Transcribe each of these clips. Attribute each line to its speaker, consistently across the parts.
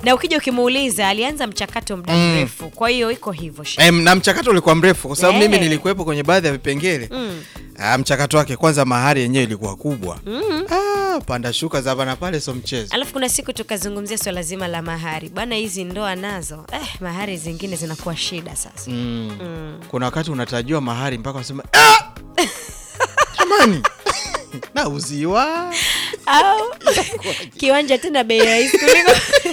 Speaker 1: na ukija ukimuuliza alianza mchakato muda mrefu kwa hiyo iko hivyo Sheikh.
Speaker 2: Em, na mchakato ulikuwa mrefu kwa sababu
Speaker 1: Eh.
Speaker 2: mimi nilikuwepo kwenye baadhi ya vipengele
Speaker 1: Mm.
Speaker 2: ah, mchakato wake kwanza, mahari yenyewe ilikuwa kubwa ah, panda shuka za hapa na pale, so mchezo
Speaker 1: alafu kuna siku tukazungumzia swala zima la mahari bwana hizi ndoa nazo eh, mahari zingine zinakuwa shida sasa
Speaker 2: mm.
Speaker 1: Mm.
Speaker 2: Kuna wakati unatarajiwa mahari mpaka unasema ah! jamani nauziwa
Speaker 1: au kiwanja tena bei rahisi kuliko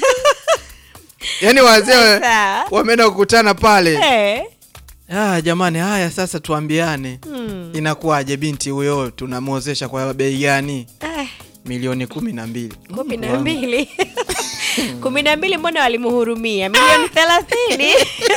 Speaker 2: yani wazee
Speaker 1: Sawa.
Speaker 2: wameenda kukutana pale
Speaker 1: Eh.
Speaker 2: ah, jamani haya sasa tuambiane
Speaker 1: Mm.
Speaker 2: inakuwaje binti huyo tunamwozesha kwa bei gani
Speaker 1: Eh,
Speaker 2: milioni kumi na mbili
Speaker 1: kumi na mbili kumi na mbili mbona walimhurumia milioni thelathini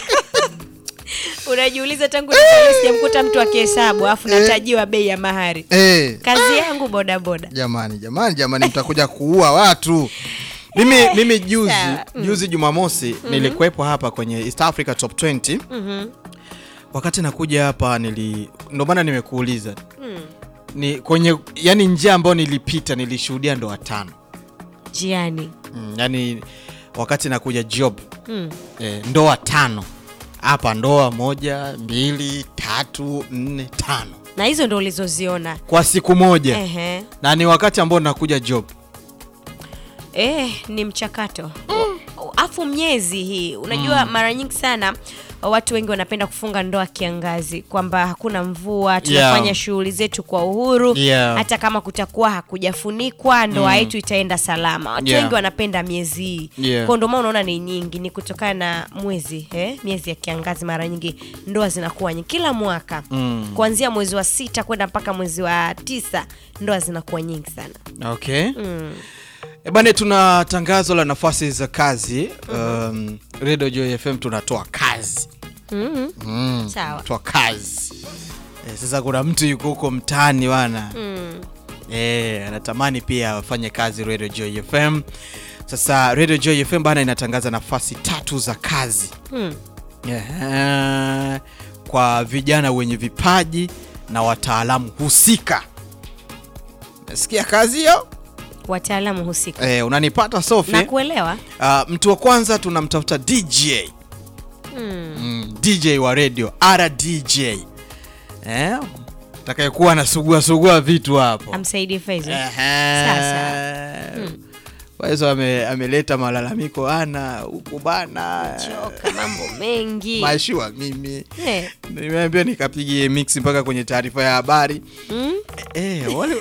Speaker 1: unajiuliza tangu nizaliwe sijamkuta mtu akihesabu alafu natajiwa bei ya mahari
Speaker 2: eh.
Speaker 1: kazi yangu bodaboda
Speaker 2: jamani jamani jamani mtakuja kuua watu mimi mimi juzi
Speaker 1: Sawa.
Speaker 2: juzi jumamosi nilikuwepo hapa kwenye east africa top 20
Speaker 1: Mhm.
Speaker 2: wakati nakuja hapa nili ndio maana nimekuuliza
Speaker 1: Mm.
Speaker 2: ni kwenye yani njia ambayo nilipita nilishuhudia ndoa tano
Speaker 1: jiani
Speaker 2: mm, yani wakati nakuja job
Speaker 1: Mm.
Speaker 2: eh, ndoa tano hapa ndoa moja mbili tatu nne tano
Speaker 1: na hizo ndo ulizoziona
Speaker 2: kwa siku moja
Speaker 1: Ehe.
Speaker 2: na ni wakati ambao nakuja job
Speaker 1: Eh, ni mchakato afu miezi hii unajua mara nyingi sana watu wengi wanapenda kufunga ndoa kiangazi kwamba hakuna mvua tunafanya
Speaker 2: Yeah.
Speaker 1: shughuli zetu kwa uhuru
Speaker 2: Yeah.
Speaker 1: hata kama kutakuwa hakujafunikwa ndoa yetu itaenda salama watu
Speaker 2: Yeah.
Speaker 1: wengi wanapenda miezi hii
Speaker 2: Yeah.
Speaker 1: kwa ndio maana unaona ni nyingi ni kutokana na mwezi eh? miezi ya kiangazi mara nyingi ndoa zinakuwa nyingi kila mwaka
Speaker 2: Mm.
Speaker 1: kuanzia mwezi wa sita kwenda mpaka mwezi wa tisa ndoa zinakuwa nyingi sana
Speaker 2: okay
Speaker 1: mm.
Speaker 2: E bane, tuna tangazo la nafasi za kazi um, Radio Joy FM tunatoa kazi
Speaker 1: Mm.
Speaker 2: mm,
Speaker 1: Sawa.
Speaker 2: tunatoa kazi e, sasa kuna mtu yuko huko mtaani bana
Speaker 1: Mm.
Speaker 2: e, anatamani pia afanye kazi Radio Joy FM. Sasa Radio Joy FM bana inatangaza nafasi tatu za kazi
Speaker 1: Mm.
Speaker 2: Ehe, kwa vijana wenye vipaji na wataalamu husika. Nasikia kazi hiyo
Speaker 1: wataalamu husika
Speaker 2: e, unanipata Sophie?
Speaker 1: na kuelewa
Speaker 2: Uh, mtu wa kwanza tunamtafuta DJ
Speaker 1: mm.
Speaker 2: mm, DJ wa radio RDJ eh, atakayekuwa anasugua sugua vitu hapo
Speaker 1: amsaidie Faizo
Speaker 2: Ehe.
Speaker 1: Sasa.
Speaker 2: Kwa hizo ame, ameleta malalamiko ana huku bana
Speaker 1: choka mambo mengi
Speaker 2: mashua mimi
Speaker 1: Eh.
Speaker 2: nimeambia nikapigie mix mpaka kwenye taarifa ya habari
Speaker 1: Mm.
Speaker 2: eh, wale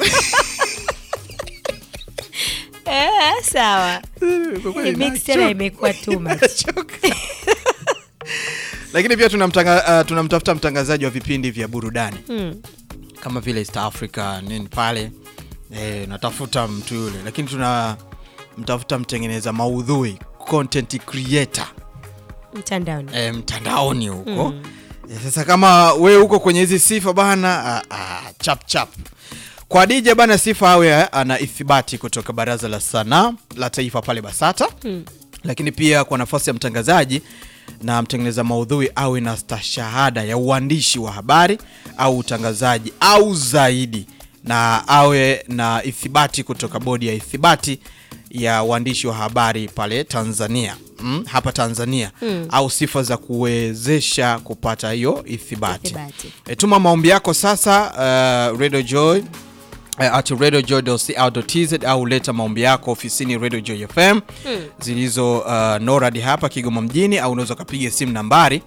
Speaker 1: Eh, sawa
Speaker 2: Kwa kweli
Speaker 1: Hii mix
Speaker 2: nachoka.
Speaker 1: tena imekuwa too much.
Speaker 2: Nachoka. lakini pia tunamtanga, uh, tunamtafuta mtangazaji wa vipindi vya burudani
Speaker 1: Mm.
Speaker 2: kama vile East Africa nini pale e, natafuta mtu yule, lakini tuna mtafuta mtengeneza maudhui content creator
Speaker 1: mtandaoni
Speaker 2: e, mtandaoni huko mm. e, sasa kama we huko kwenye hizi sifa bana ah, ah, chap chap kwa DJ bana, sifa awe ana ithibati kutoka Baraza la Sanaa la Taifa pale BASATA
Speaker 1: Mm.
Speaker 2: lakini pia kwa nafasi ya mtangazaji na mtengeneza maudhui awe na stashahada ya uandishi wa habari au utangazaji au zaidi, na awe na ithibati kutoka bodi ya ithibati ya uandishi wa habari pale Tanzania mm, hapa Tanzania
Speaker 1: Mm.
Speaker 2: au sifa za kuwezesha kupata hiyo ithibati.
Speaker 1: Ithibati.
Speaker 2: E, tuma maombi yako sasa uh, Radio Joy uh, at radiojoy.co.tz au leta maombi yako ofisini Radio Joy FM zilizo uh, NORAD hapa Kigoma mjini, au unaweza ukapiga simu nambari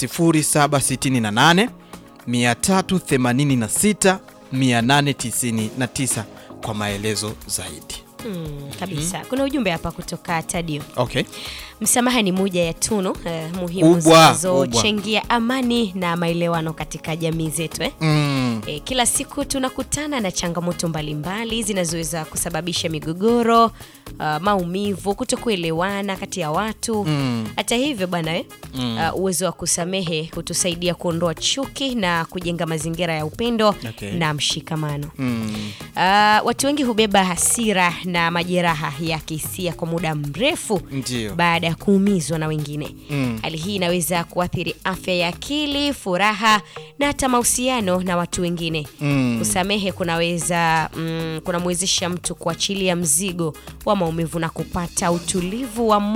Speaker 2: 0768 386 899 kwa maelezo zaidi.
Speaker 1: Mm, kabisa kuna ujumbe hapa kutoka tadio
Speaker 2: Okay.
Speaker 1: msamaha ni moja ya tunu eh, muhimu
Speaker 2: Kubwa,
Speaker 1: zinazochangia amani na maelewano katika jamii zetu eh?
Speaker 2: Mm.
Speaker 1: E, kila siku tunakutana na changamoto mbalimbali zinazoweza kusababisha migogoro, uh, maumivu, kutokuelewana kati ya watu.
Speaker 2: Mm.
Speaker 1: Hata hivyo bwana eh, uh, uwezo wa kusamehe hutusaidia kuondoa chuki na kujenga mazingira ya upendo
Speaker 2: Okay.
Speaker 1: na mshikamano.
Speaker 2: Mm.
Speaker 1: Uh, watu wengi hubeba hasira na majeraha ya kihisia kwa muda mrefu
Speaker 2: Ndio.
Speaker 1: baada ya kuumizwa na wengine.
Speaker 2: Mm.
Speaker 1: Hali hii inaweza kuathiri afya ya akili, furaha na hata mahusiano na watu wengine.
Speaker 2: Mm.
Speaker 1: Kusamehe kunaweza mm, kunamwezesha mtu kuachilia mzigo wa maumivu na kupata utulivu wa